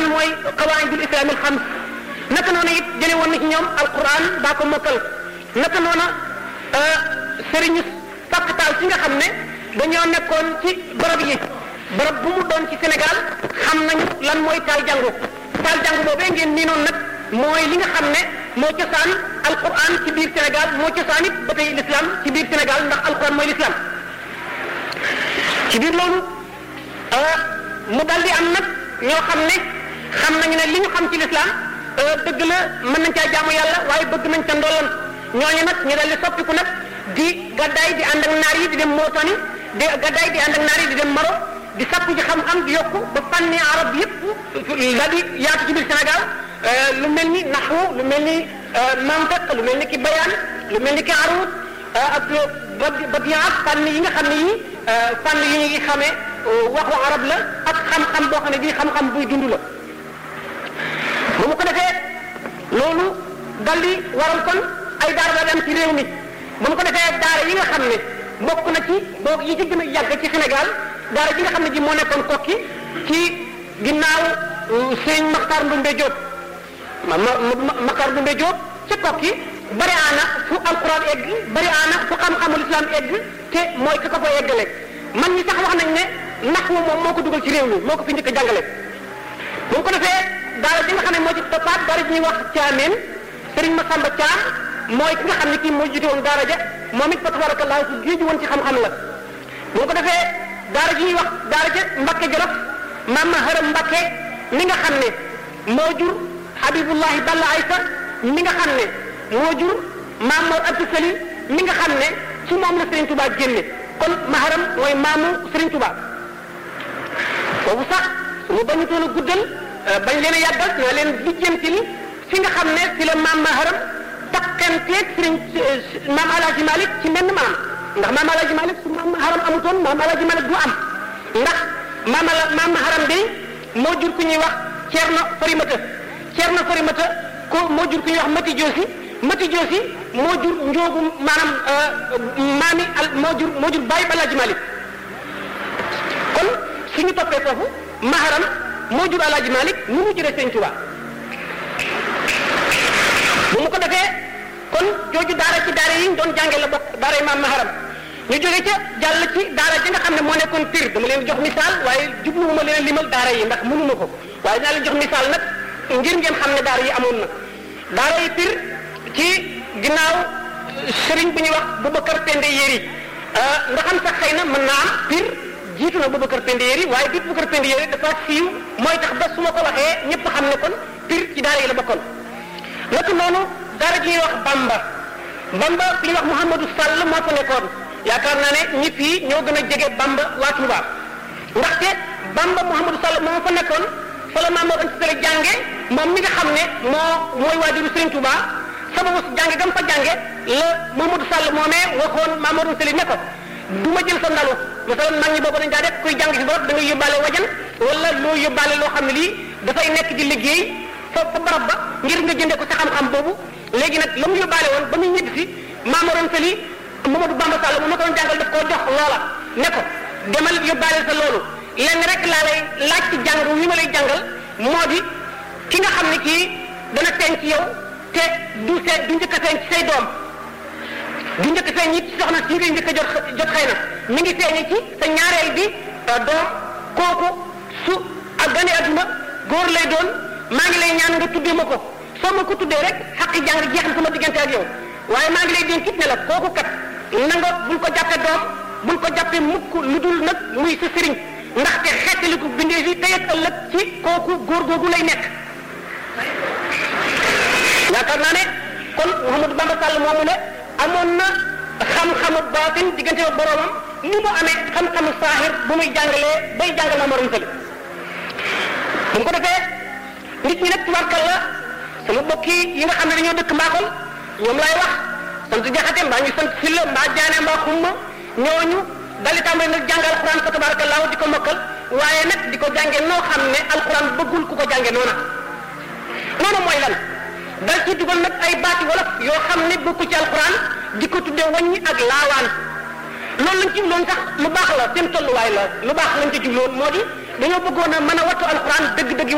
mooy qawaidul islam al xams naka noonu it jële woon na ci ñoom alquran daa ko mokkal naka noonu sëriñu sàkktaal si nga xam ne dañoo nekkoon ci barab yi barab bu mu doon ci Sénégal xam nañu lan mooy taal jàngu taal jàngu boobee ngeen nii noonu nag mooy li nga xam ne moo cosaan alquran ci biir Sénégal moo cosaan it ba tey l'islam ci biir Sénégal ndax alquran mooy l'islam ci biir loolu mu dal di am nag ñoo xam ne xam nañu ne li ñu xam ci l'islam dëgg la mën nañ caa jaamu yàlla waaye bëgg nañ ca ndolloon ñooñu nag ñu dal di soppiku nag di gaddaay di ànd ak naar yi di dem Mauritanie di gaddaay di ànd ak naar yi di dem Maroc di sakku ci xam-xam di yokku ba fànni arab yëpp daal di yaatu ci biir Sénégal lu mel ni naxwu lu mel ni mantiq lu mel ni ki bayaan lu mel ni ki arut ak badiyaat fànn yi nga xam ne yi fànn yi ñu ngi xamee waxu arab la ak xam-xam boo xam ne bii xam-xam buy dund la bu mu ko defee loolu dal di waral kon ay daara daal di am ci réew mi bu mu ko defee daara yi nga xam ne bokk na ci boog yi ci gën a yàgg ci Sénégal daara ji nga xam ne ji moo nekkoon kokki ci ginnaaw sëñ Maxtaar Ndumbe Diop ma ma Maxtaar Ndumbe Diop ca kokki bari aana fu alquran egg bari aana fu xam-xamul islam egg te mooy ka ko fa eggale man ñi sax wax nañ ne nax wu moom moo ko dugal ci réew mi moo ko fi njëkk a jàngale bu mu ko defee daara ji nga xam ne moo ci toppaat daara ji ñuy wax caameen sëriñ Masamba Caam mooy ki nga xam ne kii moo jiite woon daara ja moom it fa tabarakallah ku géeju woon ci xam-xam la bu ko defee daara ji ñuy wax daara ja Mbakke Jolof maam ma Haram Mbakke mi nga xam ne moo jur Habibullahi Balla Aysa mi nga xam ne moo jur maam Mor Abdou Sali mi nga xam ne ci moom la Serigne Touba génne kon maharam mooy maamu Serigne Touba foofu sax su mu bañu toon a guddal bañ leen a yàggal naa leen lijjantil fi nga xam ne fi la maam maharam takkanteeg Serigne maam Alaaji Malik ci menn maam ndax maam Alaaji Malik su maam maharam amutoon maam Alaaji Malik du am ndax maam ala maam maharam day moo jur ku ñuy wax Ceerno Farimata Ceerno Farimata ko moo jur ku ñuy wax Mati Joosi Mati Joosi moo jur njoogu maanaam maami al moo jur moo jur bàyyi Alaaji Malik kon suñu toppee foofu maharam moo jur Alaaji Malik nu mu juree Sëñ Tuubaa bu mu ko defee kon jooju daara ci daara yi ñu doon jànge la bokk daara yi maam maharam ñu jóge ca jàll ci daara ji nga xam ne moo nekkoon Pire dama leen jox misaal waaye jubluwuma leen limal daara yi ndax mënuma ko waaye dinaa leen jox misaal nag ngir ngeen xam ne daara yi amoon na daara yi Pire ci ginnaaw sëriñ bu ñuy wax Boubacar Pende Yeri nga xam sax xëy na mën naa am Pire jiitu na Boubacar Pende Yeri waaye biir Boubacar Pende Yeri dafa siiw mooy tax ba su ma ko waxee ñëpp xam ne kon Pire ci daara yi la bokkoon naka noonu daara ji ñuy wax Bamba Bamba fi ñuy wax Mouhamadou Sall moo fa nekkoon yaakaar naa ne ñi fii ñoo gën a jege Bamba waa Touba ndaxte Bamba Mouhamadou Sall moo fa nekkoon fa la Mamadou Anta Sall jànge moom mi nga xam ne moo mooy waajuru Serigne Touba sababu jànge gam fa jànge la Mamadou Sall moomee waxoon Mamadou Sall ne ko du ma jël sa ndalu masalan mag ñi boobu dañ daa def kuy jàng ci barab da ngay yóbbaale wajan wala loo yóbbaale loo xam ne lii dafay nekk di liggéey fa fa barab ba ngir nga jëndee ko sa xam-xam boobu léegi nag la mu yóbbaale woon ba muy ñibbi si Mamadou Sall Mamadou Bamba Sall mu ma ko doon jàngal daf koo jox loola ne ko demal yóbbaale sa loolu lenn rek laa lay laaj ci jàng wi ma lay jàngal moo di ki nga xam ne kii dana feeñ ci yow te du see du njëkk a feeñ ci say doom du njëkk a feeñ it ci soxna si ngay njëkk a jot jot xëy na mi ngi feeñe ci sa ñaareel bi doom kooku su ak gane adduna góor lay doon maa ngi lay ñaan nga tuddee ma ko soo ma ko tuddee rek xaqi jàng jeex na sama diggante ak yow waaye maa ngi lay dénk it ne la kooku kat na nga bul ko jàppe doom bul ko jàppe mukk lu dul nag muy sa sëriñ ndaxte xeetaliku bindee fi tey ak ëllëg ci kooku góor googu lay nekk yaakaar naa ne kon Mouhamadou Bamba Sall moomu ne amoon na xam-xamu baatin diggante ak boroomam ni mu amee xam-xamu saahir bu muy jàngalee bay jàngal Maam Mor Anta Sali bu mu ko defee nit ñi nag tubaarkalla sama mbokk yi nga xam ne dañoo dëkk Mbakol ñoom laay wax sant jaxate mbaa ñu sant silla mbaa jaane mbaa xumma ñooñu dali tàmbali nag jàng alquran fa tabarakallahu di ko mokkal waaye nag di ko jànge noo xam ne alquran bëggul ku ko jànge noona noonu mooy lan dal ci dugal nag ay baati wolof yoo xam ne bokku ci alquran di ko tudde wàññi ak laawaan loolu lañ ci jubloon sax lu baax la seen tolluwaay la lu baax lañ ci jubloon moo di dañoo bëggoon a mën a wattu alquran dëgg-dëgg